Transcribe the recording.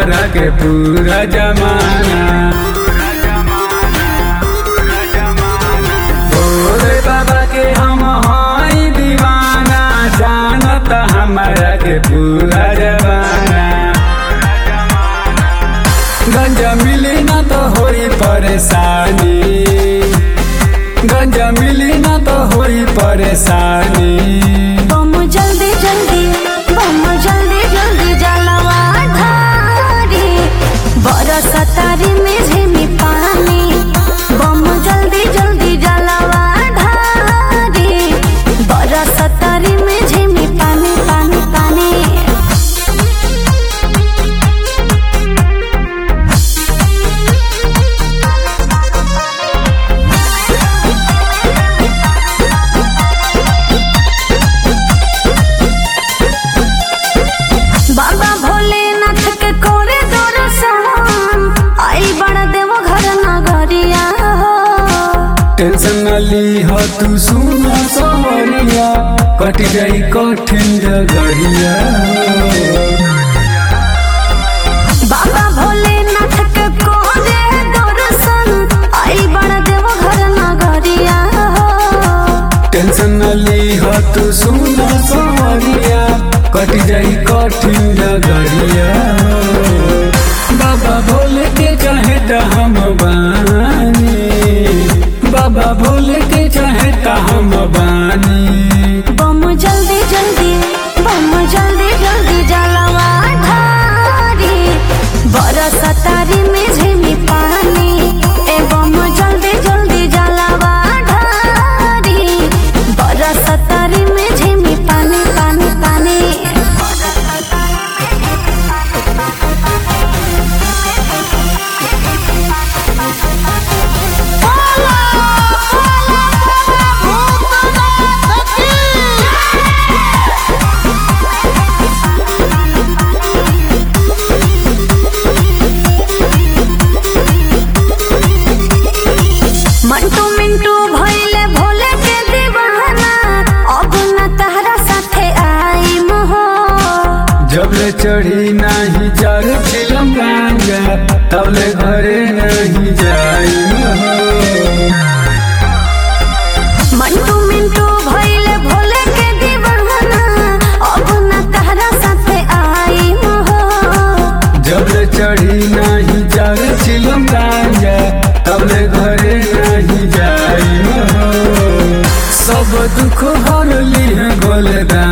हमरा के पूरा जमाना भोले बाबा के हम हई दीवाना जानत हमरा के पूरा जमाना गंजा मिली ना तो होई परेशानी गंजा मिली ना तो होई परेशानी बम जल्दी जल्दी बम जल्दी जल्दी जलवा ढारी बरस तारी में झिमी पानी बम जल्दी जल्दी जलवा ढारी बरस तारी में झिमी पानी पानी पानी बाबा भोलेनाथ के कोरे दर्शन आई बड़ा देव घर नगरिया हो टेंशन न ली हो तू सुनो सवरिया कट जाई कठिन जगरिया बाबा भोलेनाथ के कोरे दर्शन आई बड़ा देव घर नगरिया हो टेंशन न ली हो तू सुनो सवरिया कट जाई कठिन जगरिया बाबा भोले के चाहे त हम बानी बाबा भोले के चाहे त हम बानी बम जल्दी जल्दी बम जल्दी जल्दी जलवा ढारी बरस तारी में झिमी पानी ए बम जल्दी जल्दी जलवा ढारी बरस तारी में झिमी पानी पानी पानी मंटू मिंटू भइले भोले के दीवाना अब न तहरा साथे आई मोहो जबले चढ़ी नाही चार फिल्म गांजा तबले घरे नहीं जाई मंटू मिंटू भइले भोले के दीवाना अब न तहरा साथे आई मोहो जबले चढ़ी नाही चार फिल्म गांजा तबले घरे नहीं जाई सब दुख हर ली है गोलदा